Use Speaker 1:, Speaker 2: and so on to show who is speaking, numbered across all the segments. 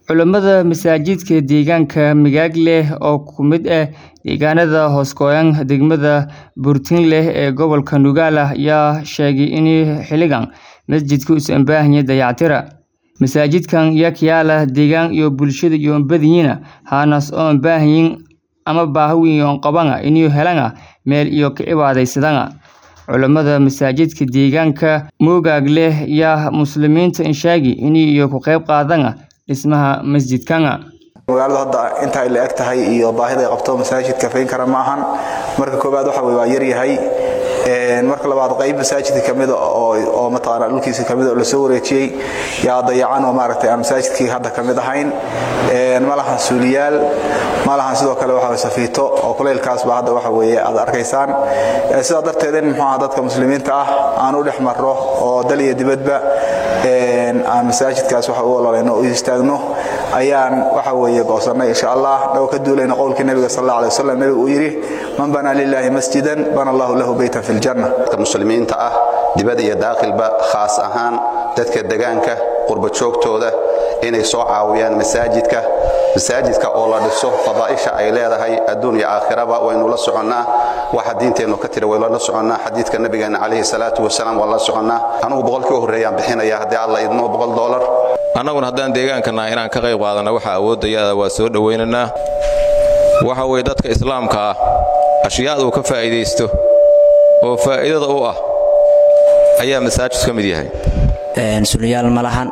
Speaker 1: Culammada masaajidka deegaanka Migagle oo ku mid ah deegaanada hoos go'an degmada Buurtinle ee gobolka Nogala ayaa sheegay in xilligan masjidku uusan u baahnayn dayactir. Masaajidkan yaa ka yaala deegaan iyo bulshada iyo badiyiina haanas oo u baahan ama baahi weyn qabaan inay helaan meel iyo ka cibaadaysadaan. Culammada masaajidka deegaanka Migagle ayaa muslimiinta sheegay inay ka qayb qaataan dhismaha masjidkan.
Speaker 2: magaaladu hadda inta ay la eg tahay iyo baahida ay qabto masaajidka fayn kara maahan marka koobaad waxa weye waa yar yahay marka labaad qayb masaajidka kamid oo oo mataqaana dhulkiisa kamid oo la soo wareejiyay yaa dayacan oo maaragtay aan masaajidkii hadda kamid ahayn ma lahan suuliyaal ma lahan sidoo kale waxa safiito oo kuleylkaas baa hadda waxa weeye aad arkaysaan sidaa darteed in muxuu dadka muslimiinta ah aan u dhex marro oo dal iyo dibadba aan masaajidkaas waxa u ololeyno u istaagno ayaan waxa weeye goosanay insha allah dhaw ka duulayna qowlkii nabiga sal alla alay wasallam nabigu uu yidhi man banaa lillahi masjidan bana allahu lahu beytan fi ljanna
Speaker 3: dadka muslimiinta ah dibad iyo daaqilba khaas ahaan dadka degaanka qurba joogtooda inay soo caawiyaan masaajidka masaajidka oo la dhiso fadaa'isha ay leedahay adduun iyo aakhiraba waynu la soconnaa waxa diinteennu ka tiri waynu la soconnaa xadiidka nabigeena calayhi salaatu wasalaam waan la soconnaa anugu boqolkii u horreeyaan bixinaya haddii alla idmo boqol doolar
Speaker 4: annaguna haddaan deegaankannaha inaan ka qayb qaadanna waxa awoodayada waa soo dhowaynaynaa waxa weye dadka islaamka ah ashyaada uu ka faa'iidaysto oo faa'iidada u ah ayaa masaajid ka mid yahay
Speaker 5: sulyaal ma lahan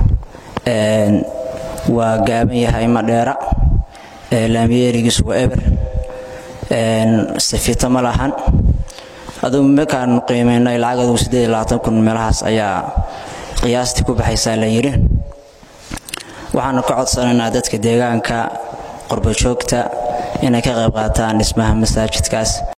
Speaker 5: waa gaaban yahay madheera laamiyeerigiisu waa eber safito ma lahan adugu markaan qiimaynay lacag adugu kun meelahaas ayaa qiyaastii ku baxaysaa la yidhi waxaanu ka codsanaynaa dadka deegaanka qurbajoogta inay ka qayb qaataan dhismaha masaajidkaas